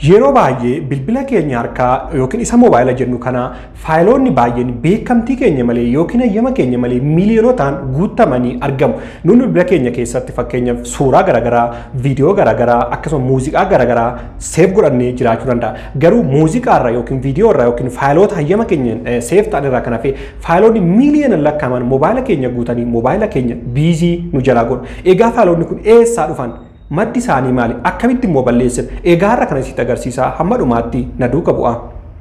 Yeroo baay'ee bilbila keenya harkaa yookiin isa moobaayila jennu kana faayiloonni baay'een beekamtii keenya malee yookiin hayyama keenya malee miiliyoonotaan guutamanii argamu. Nuun bilbila keenya keessatti fakkeenyaaf suuraa garaagaraa, viidiyoo garaagaraa akkasuma muuziqaa garaagaraa seef godhannee jiraachuu danda'a. Garuu muuziqaa irraa yookiin viidiyoo irraa yookiin faayiloota hayyama keenya seef ta'an irraa kan hafe faayiloonni miiliyoona lakkaa'aman moobaayila keenya guutanii moobaayila keenya biizii nu jalaa godhu. Egaa faayiloonni kun eessaa dhufan? maddi isaanii maali akkamitti immoo balleessan egaa har'a kana sitti agarsiisaa hamma dhumaatti na duuka bu'a.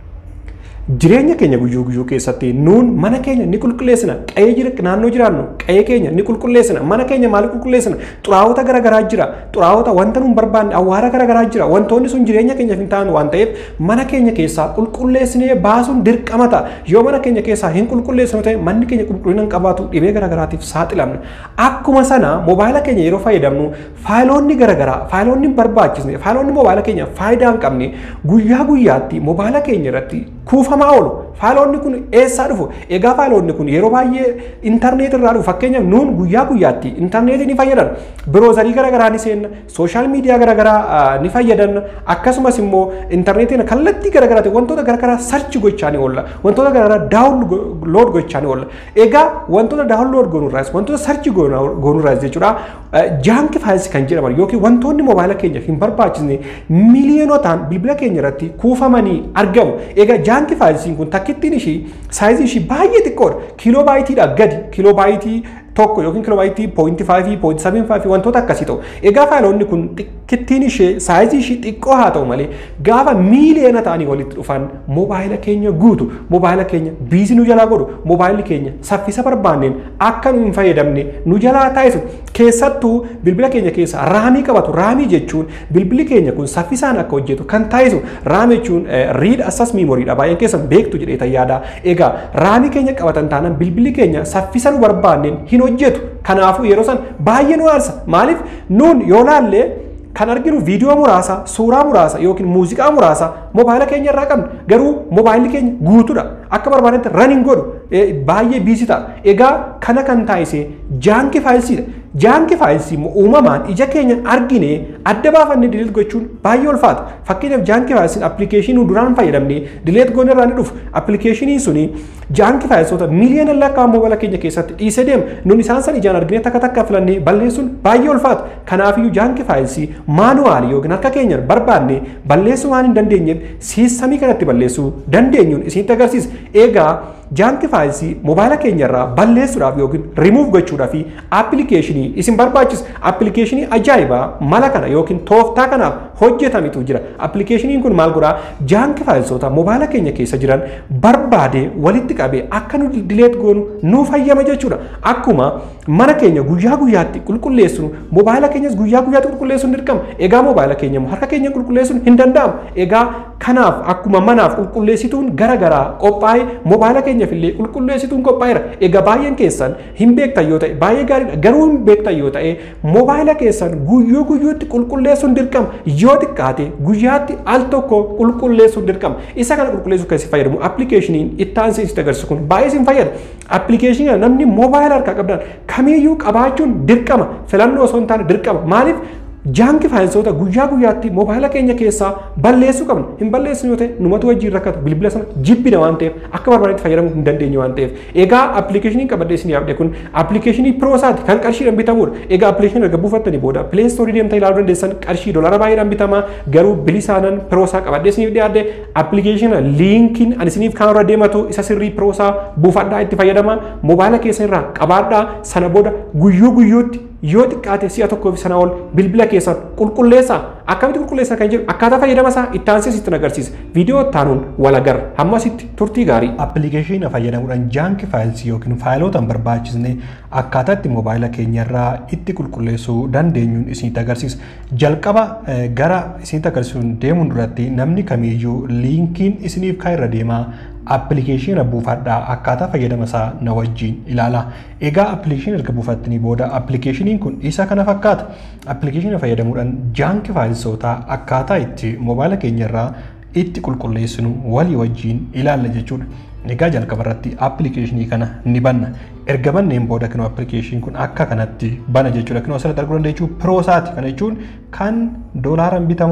Jireenya keenya guyyuu guyyuu keessatti nuun mana keenya ni qulqulleessina qa'ee jira naannoo jiraannu qa'ee keenya ni qulqulleessina mana keenya maal qulqulleessina xuraawota garaagaraa jira xuraawota wanta nuun barbaanne awwaara garaagaraa jira wantoonni sun jireenya keenyaaf hin ta'an waan ta'eef mana keenya keessaa qulqulleessinee baasuun dirqama ta'a yoo mana keenya keessaa hin qulqulleessinu ta'e manni keenya qulqullina hin qabaatu dhibee garaagaraatiif saaxilamna akkuma sana moobaayila keenya yeroo fayyadamnu faayiloonni garaagaraa faayiloonni hin barbaachisne faayiloonni moobaayila keenya faayidaa hin qabne guyyaa guyyaatti moobaayila keenya irratti kuufamaa oolu faayiloonni kun eessaa dhufu egaa faayiloonni kun yeroo baay'ee intarneet irraa dhufu fakkeenyaaf nuun guyyaa guyyaatti intarneetii ni fayyadan biroozarii garaagaraa ni seenna sooshaal miidiyaa garaagaraa ni fayyadan akkasumas immoo intarneetiin kallattii garaagaraa wantoota garaagaraa sarchi gochaa ni oolla wantoota garaagaraa daawunlood gochaa ni oolla egaa wantoota daawunlood goonurraas wantoota sarchi goonurraas jechuudha jaanki faayilsi kan jedhaman yookiin wantoonni moobaayila keenya hin barbaachisne miiliyoonotaan bilbila keenya irratti kuufamanii argamu egaa jaanki faayilsiin kun takkittiin ishii saayizii ishii baay'ee xiqqoodha kiiloo baayitiidha gadi kiiloo baayitii tokko yookiin kiiloo baayitii poointi faayivii poointi sabiin faayivii wantoota akkasii ta'u egaa faayiloonni kun xiqqittiin ishee saayizii ishii xiqqoo haa ta'u malee gaafa miiliyoona ta'anii walitti dhufan moobaayila keenya guutu moobaayila keenya biizii nu jalaa godhu moobaayilli keenya saffisa barbaanneen akka nu hin fayyadamne nu jalaa taasisu keessattuu bilbila keenya keessa raamii qabatu raamii jechuun bilbilli keenya kun saffisaan akka hojjetu kan taasisu raamii jechuun riid assas miimoriidha baay'een keessan beektu jedheeta yaada egaa raamii keenya qabatan taanaan bilbilli keenya saffisa nu barbaanneen hin hojjetu kanaafuu yeroo san baay'ee nu aarsa maaliif nuun yoo laallee kan arginu viidiyoo muraasa suuraa muraasa yookiin muuziqaa muraasa moobaayila keenya irraa qabna garuu moobaayilli keenya guutuudha akka barbaadetti raniin godhu baay'ee biisi ta'a egaa kana kan taasise jaanki faayilsiidha jaanki faayilsii uumamaan ija keenyan argine adda baafannee dileet gochuun baay'ee ulfaata fakkeenyaaf jaanki faayilsiin appilikeeshinii duraan fayyadamne dileet goone irraa ni dhufu appilikeeshinii suni jaanki faayilsoota miiliyoona lakkaa'aman moobaayila keenya keessatti dhiisee deema nun isaan san ijaan argine takka takka filannee balleessuun baay'ee ulfaata kanaafiyyuu jaanki faayilsii maanuwaalii yookiin harka keenyaan barbaanne balleessuu waan hin dandeenyeef siistamii kanatti balleessuu dandeenyuun isinitti agarsiisa eegaa jaanki faayilsii moobaayila keenya irraa balleessuudhaaf yookiin rimuuf gochuudhaaf appilikeeshinii isin barbaachisa appilikeeshinii ajaa'ibaa mala kana yookiin tooftaa kanaaf hojjetamitu jira appilikeeshiniin kun maal godhaa jaanki faayilsoota moobaayila keenya keessa jiran barbaade walitti qabee akka nu dileet goonu nuuf hayyama jechuudha akkuma mana keenya guyyaa guyyaatti qulqulleessinu moobaayila keenyas guyyaa guyyaatti qulqulleessuun dirqama egaa moobaayila keenya harka keenya qulqulleessuun hin danda'amu egaa kanaaf akkuma manaaf qulqulleessituun gara garaa qophaa'ee moobaayila keenyaaf illee qulqulleessituun qophaa'eera egaa baay'een keessan hin beektan yoo ta'e baay'ee gaariidha garuu hin beektan yoo ta'e moobaayila keessan guyyuu guyyuutti qulqulleessuun dirqama yoo xiqqaate guyyaatti al tokko qulqulleessuun dirqama isa kana qulqulleessuuf kan isin fayyadamu appilikeeshiniin itti aansee isin agarsiisu kun baay'ee isin fayyada appilikeeshinii namni moobaayila harkaa qabdan kamiiyyuu qabaachuun dirqama filannoo osoo hin taane dirqama maaliif jaanki faayilsoota guyyaa guyyaatti moobaayila keenya keessaa balleessuu qabna hin balleessinu yoo ta'e numatu wajjin rakkatu bilbila sana jibbina waan ta'eef akka barbaadetti fayyadamuu hin dandeenye waan ta'eef egaa appilikeeshinii qabadhee isin yaabde kun appilikeeshinii piroosaati kan qarshiidhaan bitamudha egaa appilikeeshinii erga buufattanii booda pileestoorii deemtanii ilaaluu dandeessan qarshii dolara baay'eedhaan bitama garuu bilisaanan piroosaa qabadhee isiniif dhiyaadde appilikeeshina liinkiin ani isiniif kan irra deematu isa sirrii piroosaa buufadhaa itti fayyadama moobaayila keessan irraa qabaadhaa sana booda guyyuu guyyuutti yoo xiqqaate si'a tokkoof sana ol bilbila keessan qulqulleessaa akkamitti qulqulleessaa kan jedhu akkaataa fayyadama isaa itti aansee sitti agarsiisa viidiyoo taanuun walagar hamma sitti turtii gaarii. Appilikeeshinii fayyadamuudhaan jaanki faayilsii yookiin faayiloota hin barbaachisne akkaataa itti moobaayila keenyarraa itti qulqulleessuu dandeenyuun isinitti agarsiisa. Jalqaba gara isinitti agarsiisuun deemuun duratti namni kamiiyyuu liinkiin isiniif kan irra deemaa appilikeeshina buufadhaa akkaataa fayyadama isaa na wajjin ilaala. Egaa appilikeeshina erga buufattanii booda appilikeeshiniin kun isa kana fakkaata. Appilikeeshina fayyadamuudhaan jaanki faayilsootaa akkaataa itti moobaayila keenyarraa itti qulqulleessinu walii wajjin ilaalla jechuudha. Egaa jalqaba irratti appilikeeshinii kana ni banna. Erga banneen booda kanoo appilikeeshiniin kun akka kanatti bana jechuudha. Kanoo asirratti arguu dandeechuu piroosaati. Kana jechuun kan doolaaraan bitamudha.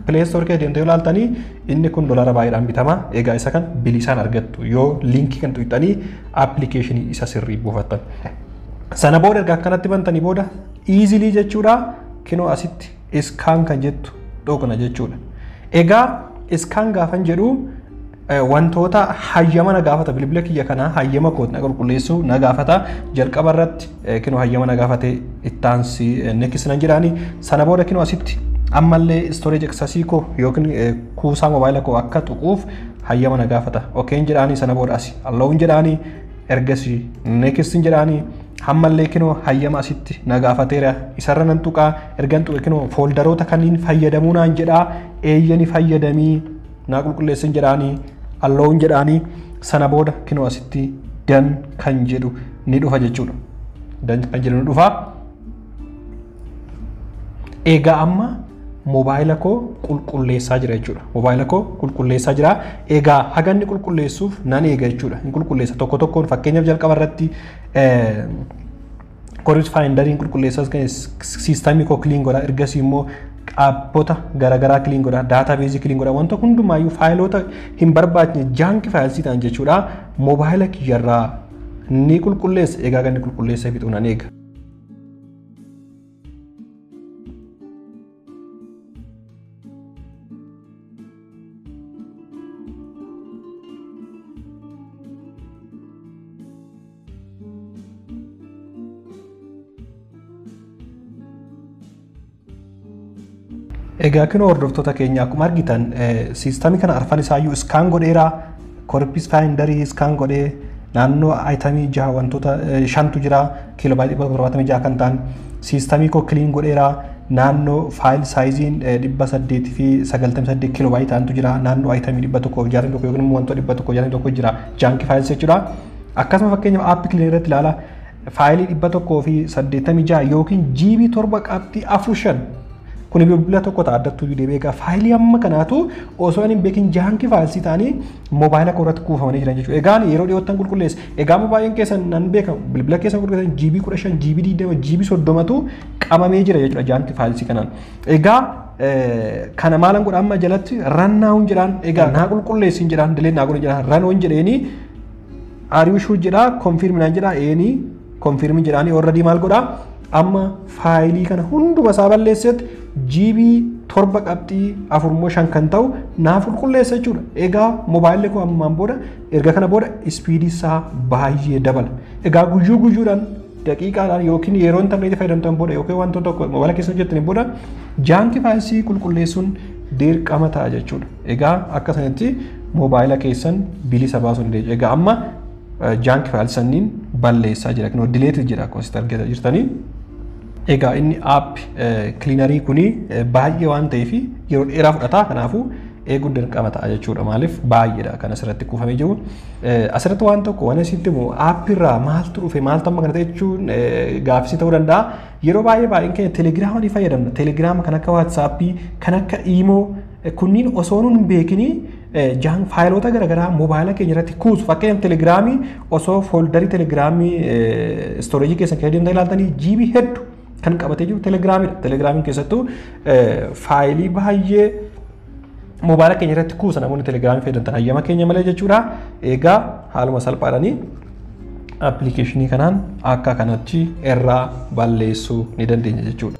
pileestoor kee deemtee ilaaltanii inni kun dolara baay'eedhaan bitama egaa isa kan bilisaan argattu yoo liinkii kan tuqxanii appilikeeshinii isa sirrii buufattan. Sana booda erga akkanatti bantanii booda iizilii jechuudha kinoo asitti iskaan kan jettu dhokna jechuudha. Egaa iskaan gaafan jedhu wantoota hayyama na gaafata bilbila kiyya kanaa hayyama kooti na qulqulleessu na gaafata jalqaba irratti kinoo hayyama na gaafate ittaansi nekkis nan jedhaani sana booda kinoo asitti ammallee storage accessii koo yookiin kuusaa mobaayila koo akka tuquuf hayyama na gaafata okeen jedhaani sana booda asi alloowun jedhaani ergasii nekkistin jedhaani hammallee kinoo hayyama asitti na gaafateera isarra nan tuqaa ergan tuqe kinoo fooldaroota kanneen fayyadamuu naan jedhaa eeyyani fayyadamii naa qulqulleessin jedhaanii alloowun jedhaanii sana booda kinoo asitti dan kan jedhu ni dhufa jechuudha. Dan kan jedhu ni dhufa. Egaa amma moobaayila koo qulqulleessaa jira jechuudha. Moobaayila koo qulqulleessaa jira. Egaa haga inni qulqulleessuuf nan eega jechuudha. Hin qulqulleessa tokko tokkoon fakkeenyaaf jalqaba irratti koris faayindariin qulqulleessaas siistamii koo kiliin godha ergasii immoo dhaabbota garaagaraa kiliin godha daataa beezii kiliin godha wanta hundumaayyuu faayiloota hin barbaachne jaanki faayilsii ta'an jechuudha moobaayila kiyyarraa ni qulqulleessa egaa ganni qulqulleessa fixuu nan eega. Egaa kun hordoftoota keenya akkuma argitan siistamii kana arfan isaayyuu iskaan godheera korpis faayindarii iskaan godhee naannoo aayitamii jaha wantoota shantu jira kiiloobaayit dhibba torbaatamii jaha kan ta'an siistamii koo kiliin godheera naannoo faayil saayiziin dhibba saddeetii fi sagaltamii saddeet kiiloobaayit ta'antu jira naannoo aayitamii dhibba tokkoo jaatamii tokko yookiin immoo wantoota dhibba tokkoo jaatamii tokko jira jaanki faayils jechuudha. Akkasuma fakkeenyaaf aappii kiliin irratti ilaala faayilii dhibba tokkoo fi saddeettamii jaha yookiin jiibii torba qabxii afur shan kun bilbila tokko ta'a addattuu deebi'ee egaa faayilii amma kanaatu osoo hin beekin jaankii faayilsii ta'anii moobaayila koo irratti kuufamanii jiran jechuudha. Egaan yeroo dhiyoottan qulqulleessa. Egaa moobaayiliin keessan nan beeka bilbila keessan qulqulleessan jiibii kudha shan jiibii digdama jiibii soddomatu qabamee jira jechuudha jaankii faayilsii kanaan. Egaa kana maalan godha amma jalatti rannaa'uun jedhaan egaa naa qulqulleessin jedhaan dileen naa godhan jedhaan ranoon jedheeni ariishuu jedhaa konfirminaan jedhaa eenii konfirmin jedhaanii orradii maal godhaa amma faayilii kana hunduma isaa balleessetti jiibii torba qabxii afurmoo shan kan ta'u naaf qulqulleessa jechuudha. Egaa moobaayilli koo ammaan booda erga kana booda ispiidii isaa baay'ee dabala. Egaa guyyuu guyyuudhaan daqiiqaadhaan yookiin yeroo intarneetii fayyadamtan booda yookiin wantoota tokko moobaayila keessa hojjettaniin booda jaankii faayilsii qulqulleessuun dirqama ta'a jechuudha. Egaa akka sanatti moobaayila keessan bilisa baasuu ni dandeenya. Egaa amma jaankii faayilii sanniin balleessaa jira. Kunoo dileetii jira akkuma asitti argaa jirtanii. Egaa inni app kiliinarii kuni baay'ee waan ta'eef yeroo dheeraa fudhata. Kanaafuu eeguun dirqama ta'a jechuudha. Maaliif baay'eedha kan asirratti kuufamee jiru. Asirratti waan tokko waan asitti immoo aappirraa maaltu dhufe maaltu amma kana ta'e jechuun gaaffii ta'uu danda'a. Yeroo baay'ee baay'een keenya telegiraama ni fayyadamna. Telegiraama kan akka waatsaappii kan akka iimoo kunniin osoo nun beekinii jaan faayiloota garaagaraa moobaayila keenya irratti kuusu fakkeenyaaf telegiraamii osoo fooldarii telegiraamii istooreejii keessan keessa deemtanii ilaaltanii jiibii hedduu kan qabatee jiru telegiraamidha. Telegiraamiin keessattuu faayilii baay'ee moobaayila keenya irratti kuusa namoonni telegiraamii fayyadamtan hayyama keenya malee jechuudha. Egaa haaluma salphaadhanii appilikeeshinii kanaan akka kanatti irraa balleessuu ni dandeenya jechuudha.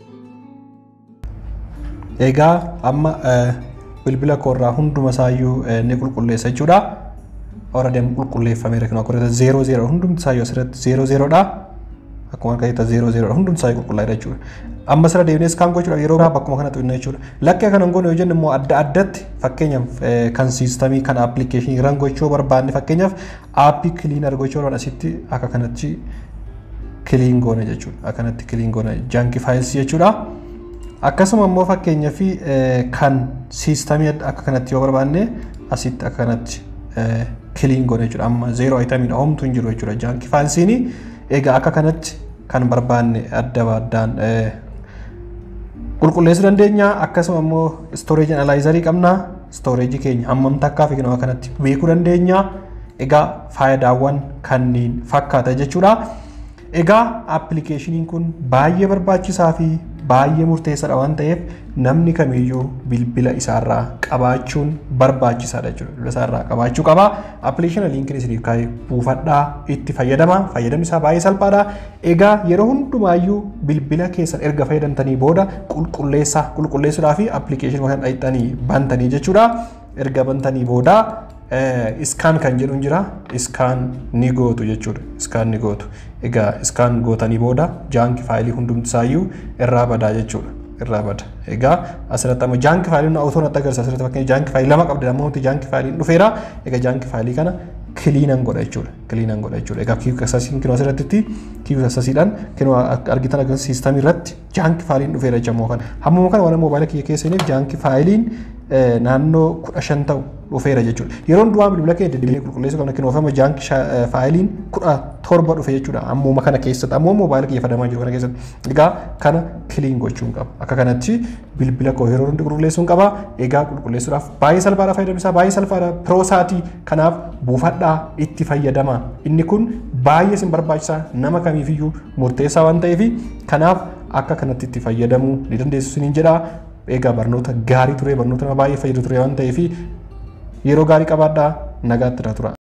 Egaa amma bilbila koorraa hunduma isaayyuu ni qulqulleessa jechuudha. Already qulqulleeffameera kan akka zeeroo zeeroo hundumti isaayyuu asirratti zeeroo zeeroodha. Akkuma argaa jirtan zeeroo zeeroodha hundumti isaayyuu qulqullaa'eera jechuudha. Amma sira deemnee iskaan gochuudha yeroo biraa bakkuma kanatti hojjenna jechuudha. Lakkee kana goone yoo jennu immoo adda addatti fakkeenyaaf kan siistamii kan appilikeeshinii ran gochuu barbaanne fakkeenyaaf aappii kiliinar gochuu barbaanne asitti akka kanatti kiliin goone jechuudha. Akkanatti kiliin goone jaanki faayilsii jechuudha. Akkasuma immoo fakkeenyaaf kan siistamii akka kanatti yoo barbaanne asitti akka kanatti kiliin goone jechuudha. Amma zeeroo ayitamiidha homtuu hin jiru jechuudha. Jaanki faayilsiin egaa akka kanatti kan barbaanne adda addaan qulqulleessuu dandeenya. Akkasuma immoo istooreejii analaayizarii qabna. Istooreejii keenya hammam takkaa fi akka kanatti beekuu dandeenya. Egaa faayidaawwan kanneen fakkaata jechuudha. Egaa appilikeeshiniin kun baay'ee barbaachisaa fi baay'ee murteessaadha waan ta'eef namni kamiyyuu bilbila isaarraa qabaachuun barbaachisaadha jechuudha. Bilbila isaarraa qabaachuu qaba. Appilikeeshina liinkiin isiniif kaa'ee buufadhaa itti fayyadama. Fayyadamni isaa baay'ee salphaadha. Egaa yeroo hundumaayyuu bilbila keessan erga fayyadamtanii booda qulqulleessaa qulqulleessuudhaa fi appilikeeshinii kana dhaqxanii bantanii jechuudha. Erga bantanii booda iskaan kan jedhu jira iskaan ni gootu jechuudha iskaan ni gootu egaa iskaan gootanii booda jaanki faayilii hundumti isaayyuu irraa badaa jechuudha irraa bada egaa asirratti amma jaanki faayiliin otoo natti agarsiisa asirratti fakkeenya jaanki faayilii lama qabdi amma nuti jaanki faayiliin dhufeera egaa jaanki faayilii kana kiliinan godha jechuudha kiliinan godha jechuudha egaa kiiyuu kasasiin kinoo asirratti kiiyuu kasasiidhaan kinoo argitan agarsiisa siistamii irratti jaanki faayiliin dhufeera jechamoo kana hammuma kana waan moobaayila kiyya keessaniif jaanki faayiliin naannoo kudha shan ta'u dhufeera jechuudha. Yeroo hundumaa bilbila keenya deddeebiin qulqulleessuu qabna kennu ofama jaanki faayiliin kudha torba dhufe jechuudha. Ammuma kana keessatti ammoo moobaayila kiyya fayyadamaa jiru kana keessatti. Egaa kana kiliin gochuun qaba. Akka kanatti bilbila koo yeroo hundi qulqulleessuun qaba. Egaa qulqulleessuudhaaf baay'ee salphaadha fayyadamni isaa baay'ee salphaadha. Piroosaatii kanaaf buufadhaa itti fayyadama. Inni kun baay'ee isin barbaachisa nama kamiifiyyuu murteessaa waan ta'eef kanaaf akka kanatti itti fayyadamuu ni dandeessu isiniin jedha. Egaa barnoota gaarii ture barnoota nama baay'ee fayyadu ture waan ta'eef yeroo gaarii qabaadhaa nagaatti irra tura.